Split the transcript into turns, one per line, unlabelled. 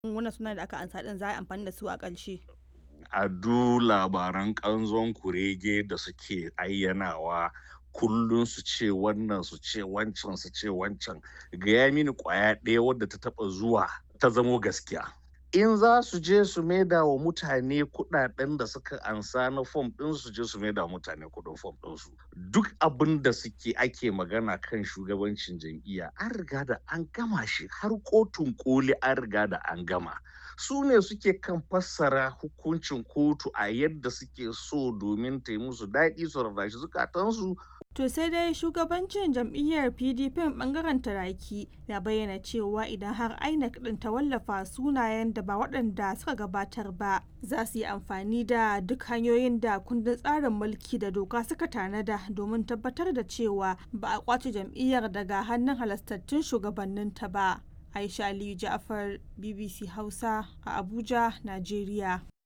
wannan sunan da aka ansa din za a yi amfani da su a ƙarshe.
a du labaran ƙanzon kurege da suke ayyanawa kullum su ce wannan su ce wancan su ce wancan gaya mini ƙwaya ɗaya wadda ta taɓa zuwa ta zamo gaskiya in za su je su maida wa mutane kuɗaɗen da suka ansa na fom ɗin su je su maida wa mutane kuɗin fom ɗinsu duk abin da suke ake magana kan shugabancin jam'iyya an riga da an gama shi har kotun koli an riga da an gama su ne suke kan fassara hukuncin kotu a yadda suke so domin ta yi musu daɗi su rarrashi zukatansu
To sai dai shugabancin jam'iyyar PDP bangaren Taraki ya bayyana cewa idan har INEC din ta wallafa sunayen da ba waɗanda suka gabatar ba za su yi amfani da duk hanyoyin da kundin tsarin mulki da doka suka tanada domin tabbatar da cewa ba a kwace jam'iyyar daga hannun halastattun shugabanninta ba. Aisha Aliyu Ja'far BBC Hausa a Abuja, Najeriya.